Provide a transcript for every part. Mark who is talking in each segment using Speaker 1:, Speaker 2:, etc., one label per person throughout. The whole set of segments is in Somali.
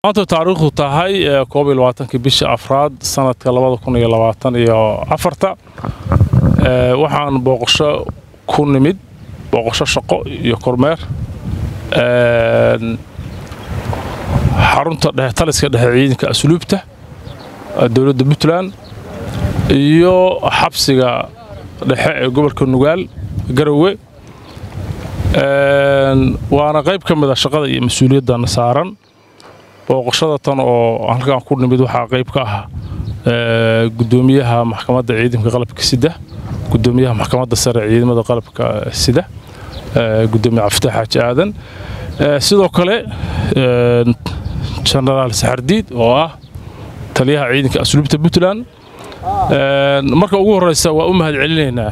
Speaker 1: maanta taariikhdu tahay koob iyo labaatankii bisha afraad sanadka labada kun iyo labaatan iyo afarta waxaan booqasho ku nimid booqasho shaqo iyo kormeer xarunta dhexe taliska dhexe ciidanka asluubta dowladda puntland iyo xabsiga dhexe ee gobolka nugaal garowe waana qayb ka mid a shaqada iyo mas-uuliyaddan saaran booqashada tan oo halkan ku nimid waxaa qayb ka ah gudoomiyaha maxkamadda ciidanka qalabka sida gudoomiyaha maxkamadda sare ciidamada qalabka sida gudoomiye cabdifatax xaaji aadan sidoo kale genaraal saxardiid oo ah taliyaha ciidanka asluubta puntland marka ugu horeysa waa u mahadcelinaynaa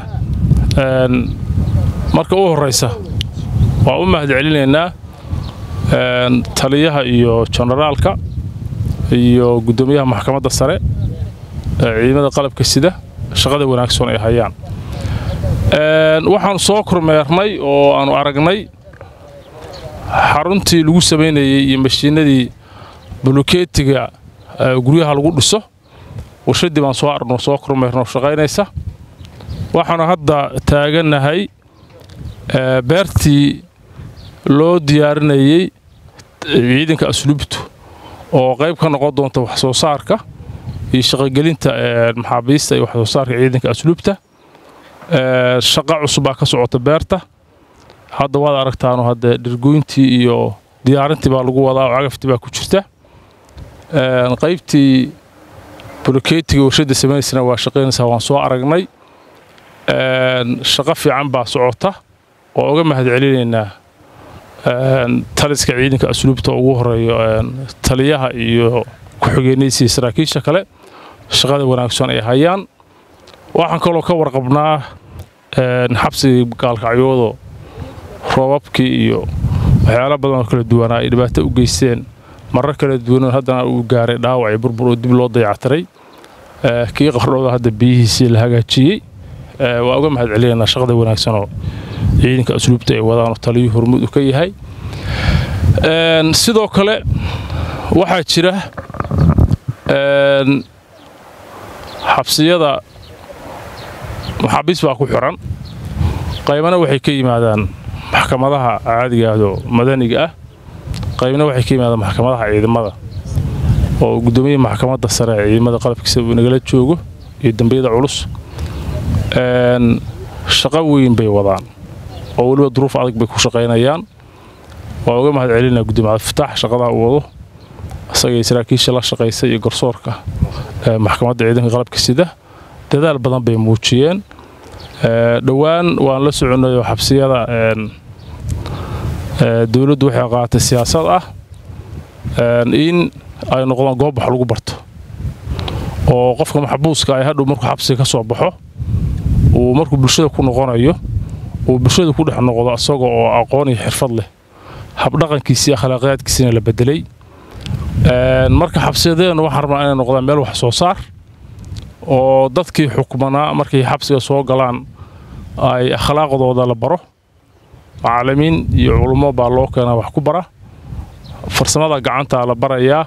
Speaker 1: marka ugu horeysa waa u mahadcelinaynaa taliyaha iyo generaalka iyo gudoomiyaha maxkamadda sare ciidamada qalabka sida shaqada wanaagsan ay hayaan waxaanu soo kormeernay oo aanu aragnay xaruntii lagu samaynayey iyo mashiinadii bulukeetiga guryaha lagu dhiso warshadii baan soo arno soo kormeerno shaqaynaysa waxaanu hadda taagannahay beertii loo diyaarinayey ciidanka asluubtu oo qayb ka noqon doonta wax soo saarka iyo shaqogelinta maxaabiista iyo wax soo saarka ciidanka asluubta shaqa cusubbaa ka socota beerta hadda waad aragtaano hadde dhirgoyntii iyo diyaarintii baa lagu wadaa oo cagaftii baa ku jirta qaybtii bulukeetiga warshadda samaynaysana waa shaqaynaysaa waan soo aragnay shaqo fiican baa socota oo uga mahadcelinaynaa taliska ciidanka asluubta ugu horeeyo taliyaha iyo ku-xigeenaysiiya saraakiisha kale shaqada wanaagsan ay hayaan waxaan kaloo ka warqabnaa xabsigii gaalkacyoodo roobabkii iyo waxyaalo badan oo kala duwanaa ay dhibaato u geysteen marar kala duwan haddana uu gaaray dhaawac iyo burbur oo dib loo dayactiray kii qardhooda hadda biyihiisii la hagaajiyey waa uga mahadcelinaynaa shaqada wanaagsan oo ciidanka asluubta ay wadaanoo taliyuu hormuud u ka yahay sidoo kale waxaa jira xabsiyada maxaabiis baa ku xiran qaybana waxay ka yimaadaan maxkamadaha caadigaahdo madaniga ah qaybna waxay ka yimaadaan maxkamadaha ciidamada oo guddoomiyaha maxkamadda sare ee ciidamada qalabkiisa uu nagala joogo iyo dambiyada culus shaqo weyn bay wadaan oo weliba duruuf adag bay ku shaqaynayaan waa uga mahadcelinaa gudoomiye cabdifitaax shaqadaa uu wado isagay saraakiisha la shaqaysa iyo garsoorka maxkamadda ciidanka qalabka sida dadaal badan bay muujiyeen dhowaan waan la soconnay oo xabsiyada dowladdu waxay qaatay siyaasad ah in ay noqdaan goob wax lagu barto oo qofka maxbuuska ay hadhow markuu xabsiga ka soo baxo uu markuu bulshada ku noqonayo uu bulshada ku dhex noqdo isaga oo aqoon iyo xirfad leh habdhaqankiisii akhlaaqyaadkiisina la bedelay marka xabsiyadeenna waxaan rabnaa inay noqdaan meel wax soo saar oo dadkii xukmanaa markay xabsiga soo galaan ay akhlaaqdooda la baro macallimiin iyo culummo baa loo keenaa wax ku bara farsamada gacantaa la barayaa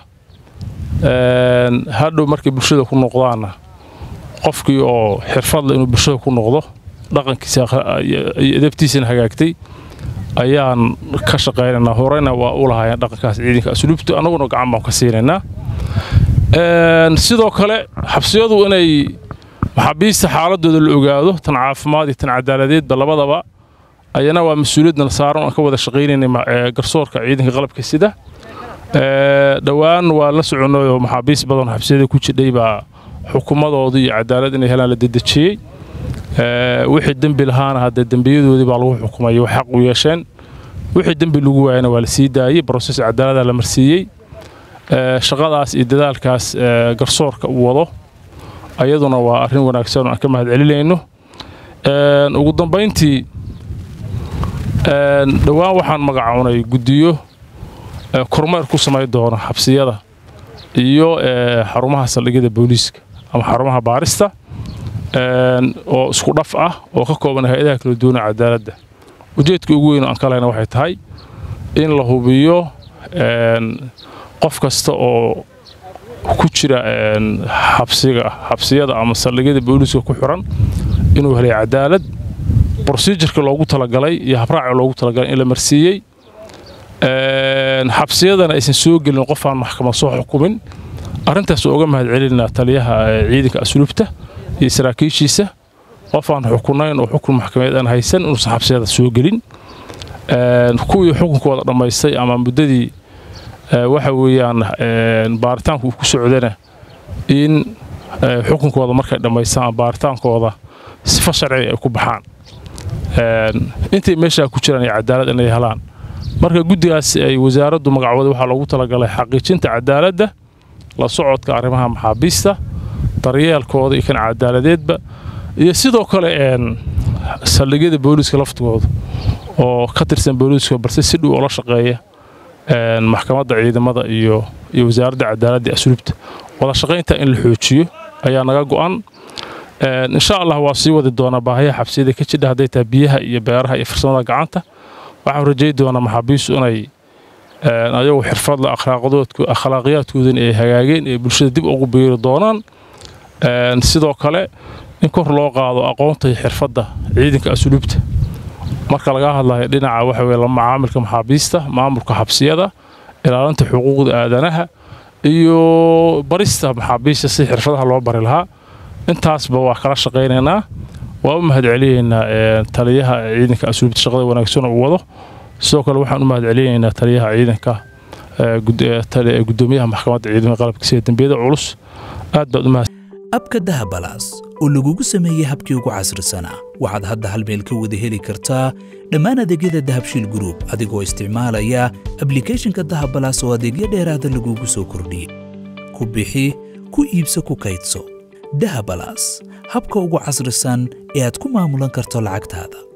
Speaker 1: hadhow markay bulshada ku noqdaanna qofkii oo xirfadle inuu bulshada ku noqdo dhaqankiisa iyo edabtiisana hagaagtay ayaan ka shaqaynaynaa horeyna waa u lahaayeen dhaqankaas ciidanka asluubta annaguna gacan baan ka siinaynaa sidoo kale xabsiyadu inay maxaabiista xaaladooda la ogaado tan caafimaad iyo tan cadaaladeedba labadaba ayana waa mas-uuliyadna saaran aan ka wada shaqaynaynay garsoorka ciidanka qalabka sida dhowaan waa la soconnay oo maxaabiis badan xabsiyada ku jidhay baa xukumadoodii iyo cadaalad inay helaan la dedejiyey wixii dembi lahaana haddee dembiyadoodii baa lagu xukumay wax xaq u yeesheen wixii dembi lagu waayana waa la sii daayey broses cadaalada la marsiiyey shaqadaas iyo dadaalkaas garsoorka uu wado ayaduna waa arrin wanaagsan oo aan ka mahadcelinayno ugu dambayntii dhowaan waxaan magacownay guddiyo kormeer ku samayn doona xabsiyada iyo xarumaha saldhigyada booliiska ama xarumaha baarista oo isku dhaf ah oo ka kooban hay-adaha kala duwana cadaaladda ujeedka ugu weyn oo aan ka lehna waxay tahay in la hubiyo qof kasta oo ku jira xabsiga xabsiyada ama saldhigyada booliiska ku xiran inuu helay cadaalad brosijirka loogu talagalay iyo habraaca loogu talagalay in la marsiiyey xabsiyadana aysan soo gelin qof aan maxkamad soo xukumin arrintaas uga mahad celinaa taliyaha ciidanka asluubta iyo saraakiishiisa qof aan xukunayn oo xukun maxkamadeed aan haysan inuusan xabsiyada soo gelin kuwii xukunkooda dhammaystay ama muddadii waxa weeyaan baaritaanku uu ku socdana in xukunkooda markay dhammaystaan baaritaankooda sifa sharciga ay ku baxaan intay meeshaa ku jiraan iyo cadaalad inay helaan marka guddigaas ay wasaaraddu magacooda waxaa loogu talagalay xaqiijinta cadaaladda la socodka arrimaha maxaabiista daryeelkooda iyo kan cadaaladeedba iyo sidoo kale saldhigyada booliiska laftigooda oo ka tirsan booliiska balse si dhow oola shaqeeya maxkamadda ciidamada iyo iyo wasaaradda cadaaladda asluubta wada shaqaynta in la xoojiyo ayaa naga go'an insha allah waa sii wadi doonaa baahiyaha xabsiyada ka jidha hadday tahay biyaha iyo beeraha iyo farsamada gacanta waxaan rajay doonaa maxaabiistu inay ayagu xirfadla akhlaaqiyaadkoodana ay hagaageen ee bulshada dib ugu biiri doonaan sidoo kale in kor loo qaado aqoonta iyo xirfadda ciidanka asluubta marka laga hadlayo dhinaca waxa weye macaamilka maxaabiista maamulka xabsiyada ilaalinta xuquuqda aadanaha iyo barista maxaabiista si xirfadaha loo bari lahaa intaasba waa kala shaqaynaynaa waa u mahad celinaynaa taliyaha ciidanka asluubta shaqada wanaagsan uu wado sidoo kale waxaan u mahad celinaynaa taliyaha ciidanka gudoomiyaha maxkamadda ciidamada qalabka sida dembiyada culus aad baad u mahad
Speaker 2: abka dahabalaas oo lagugu sameeyey habkii ugu casrisanaa waxaad hadda hal meel ka wada heli kartaa dhammaan adeegyada dahabshiil gruub adigoo isticmaalaya ablikhethonka dahabalaas oo adeegyo dheeraada lagugu soo kordhiyey ku bixi ku iibso ku kaydso dahabalaas habka ugu casrisan ee aad ku maamulan karto lacagtaada